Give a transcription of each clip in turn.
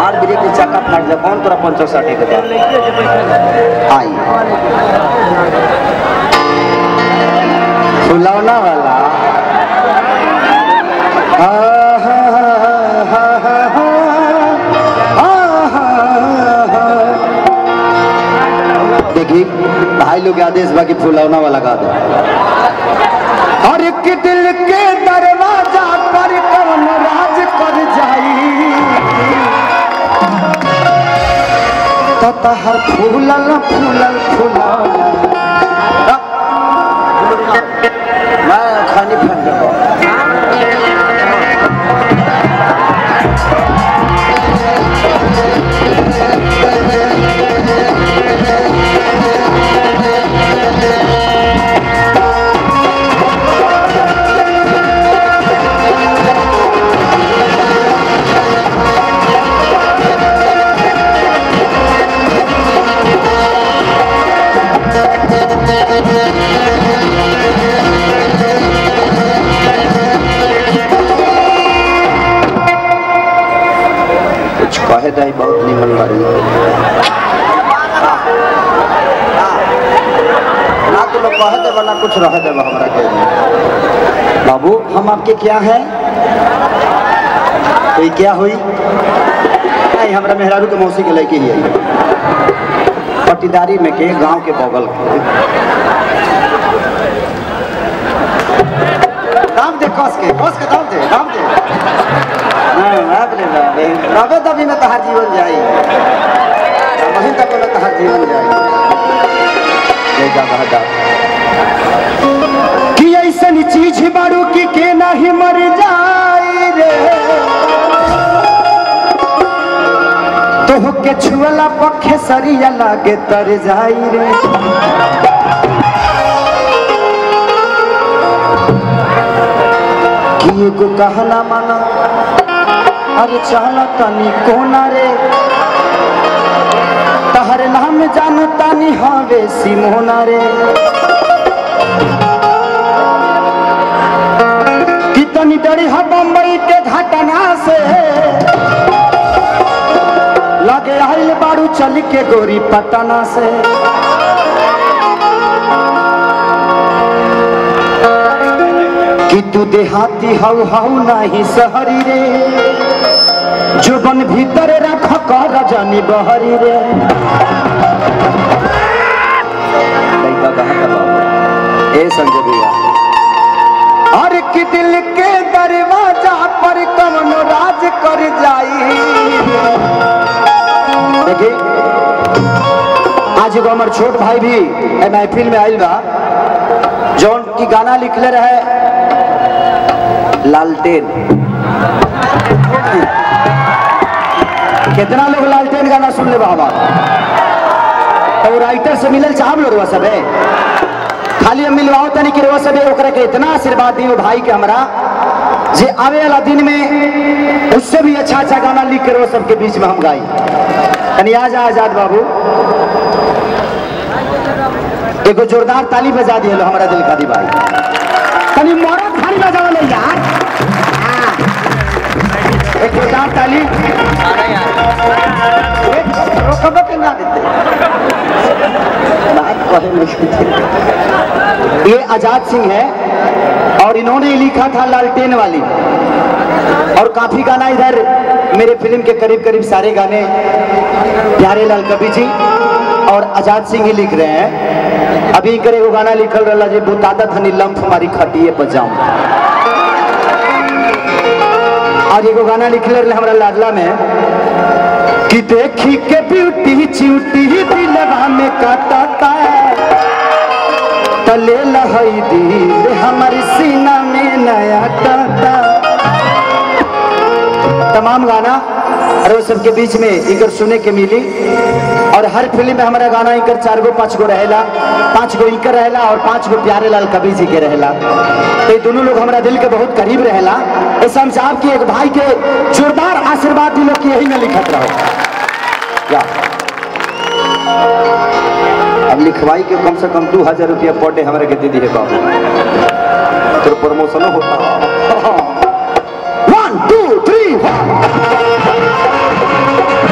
हमार ब्रेक के चक्का फट जा कौन तोरा पंचर साटे के बा आई फुलौना वाला आ, हा, हा, हा, हा, हा, आ, हा, हा। देखी भाई लोग के आदेश बाकी फुलौना वाला गा दो हर एक दिल के दरवाजा पर कौन राज कर जाई ततहर फूलल फूलल फूलल मैं खानी फट गया कुछ कहे दाई बहुत निमन बारी ना तो लोग कहे देबा ना कुछ रहे देबा हमरा के बाबू हम आपके क्या हैं तो क्या हुई नहीं हमरा मेहरारू के मौसी के लड़की ही है पट्टीदारी में के गांव के बगल के दाम दे कस के कस के दाम दे दाम दे नहीं बाप रे बाप रे। रबे तभी में तहार जीवन जाई वहीं तक में तहार जीवन जाई ले जा कहा जा कि ऐसन चीज बारू की के नहीं मर जाई रे तोह के छुअला पखे सरिया लागे तर जाई रे कि एगो कहना माना अरे चला तनी कोना रे तहर नाम जान तानी हवे सिमोना रे कितनी डरी है बम्बई के घटना से लगे आइल बारू चल के गोरी पटना से कि तू देहाती हऊ हऊ नहीं सहरी रे जुबन भीतर रख कर जानी बहरी रे लइका कहाँ का बाबू? ए संजय भैया और कि दिल के दरवाजा पर कवन राज कर जाई देखी आज एगो हमार छोट भाई भी ए महफिल में आइल बा जौन की गाना लिखले रहे लालटेन कितना लोग लालटेन गाना सुन ले बाबा तो वो राइटर से मिलल चाहब लो रुआ सबे खाली हम मिलवाओ तनी कि रुआ सबे ओकरा के इतना आशीर्वाद दी भाई के हमरा जे आवे वाला दिन में उससे भी अच्छा अच्छा गाना लिख के रुआ सबके बीच में हम गाई तनी आ जा आजाद बाबू एगो जोरदार ताली बजा दिए लो हमारा दिल का दी भाई तनी मरद भारी बजाओ ले यार हाँ। एक जोरदार ताली एक रोकबो के ना देते बात कहे नहीं देते। ये आजाद सिंह है और इन्होंने ही लिखा था लालटेन वाली और काफी गाना इधर मेरे फिल्म के करीब करीब सारे गाने प्यारे लाल कवि जी और आजाद सिंह ही लिख रहे हैं अभी करे वो गाना लिखल रहा जे बुतादा धनी लम्फ हमारी खटिए पर जाऊं और एगो गाना लिखले रहे हमरा लाडला में कि देखी के ब्यूटी चिउटी दिलवा में काटता तले लहई दिल हमारी सीना में नया टाटा तमाम गाना और सबके बीच में इकर सुने के मिली और हर फिल्म में हमारा गाना इकर चार गो पाँच गो रहेला पाँच गो इकर रहेला और पाँच गो प्यारे लाल कबीर जी के रहेला तो ये दोनों लोग हमारा दिल के बहुत करीब रहेला ऐसा हम साहब की एक भाई के जोरदार आशीर्वाद दिलो कि यही में लिखत रहो या अब लिखवाई के कम से कम दू हजार रुपया पर डे हमारे के दे दी है बाबू तो प्रमोशन होता वन टू थ्री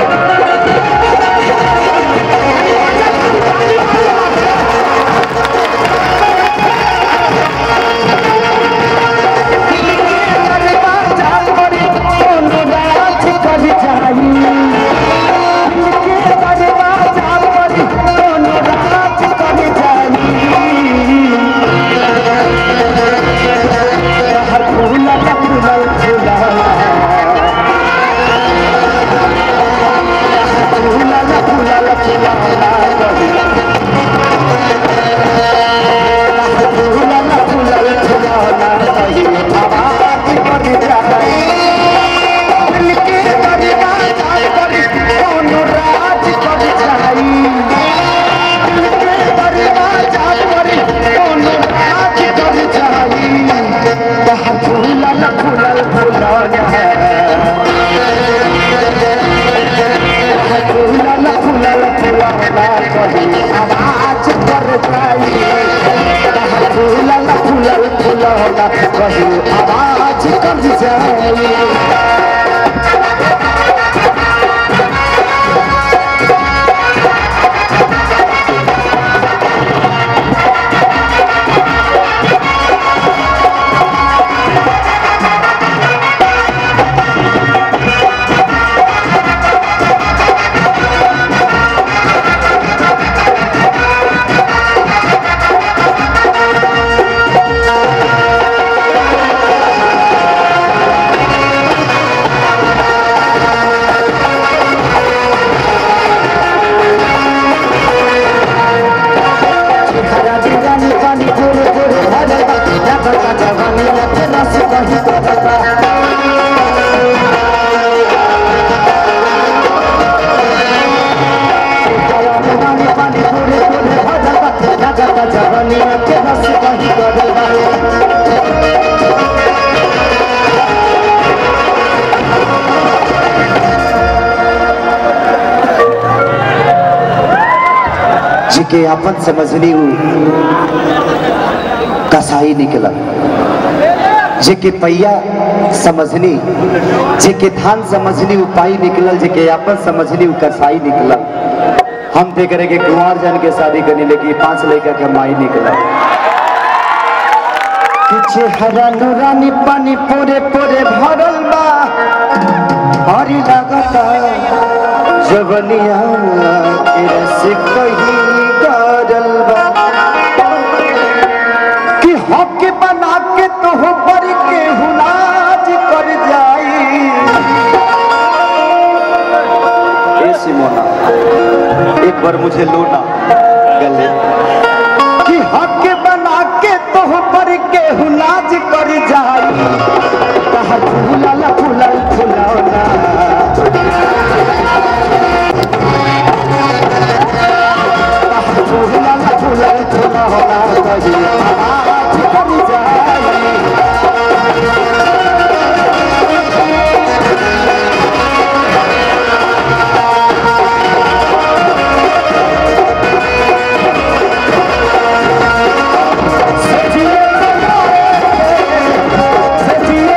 कहीं आवाज कर जाए हरा दीवानी पानी पूरे पूरे भरल बा लागल बा जवानी लगे रस कहीं करल बा हरा दीवानी पानी पूरे पूरे भरल बा लागल बा जवानी लगे रस कहीं करल बा जिके अपन समझनी हूँ कसाई निकला जेके पैया समझनी जेके धान समझनी उ पाई निकलल जेके अपन समझनी उ कसाई निकला हम देख रहे कि कुंवर जन के शादी करनी लेकिन पांच लड़का के माई निकला पीछे हरा नूरानी पानी पूरे पूरे भरल बा हरी लगता जवनिया के रस कहीं गरल बा कि हक बना के तो पर के हुनाज कर जाई ए सिमोना एक बार मुझे लोना गले कि हक बना के तो पर के हुनाज कर जाई कहा फूलल फूलल फुलौना फूलल फूलल फुलौना कही आवाज कर जाई सजिए सजिए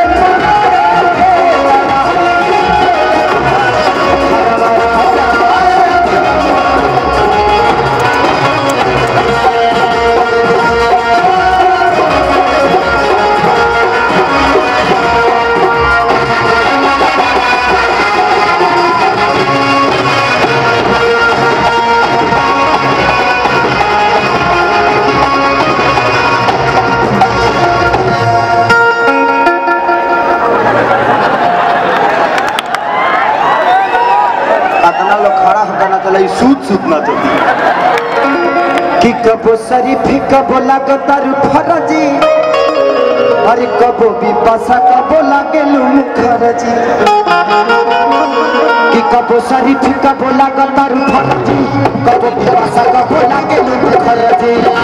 अतना लोग खड़ा होता ना चला सूत सूत ना चलती कि कबो शरीफ कबो लागतार फरजी अरे कबो विपाशा कबो लागे मुखरजी कि कबो शरीफ कबो लागतार फरजी कबो विपाशा कबो लागे मुखरजी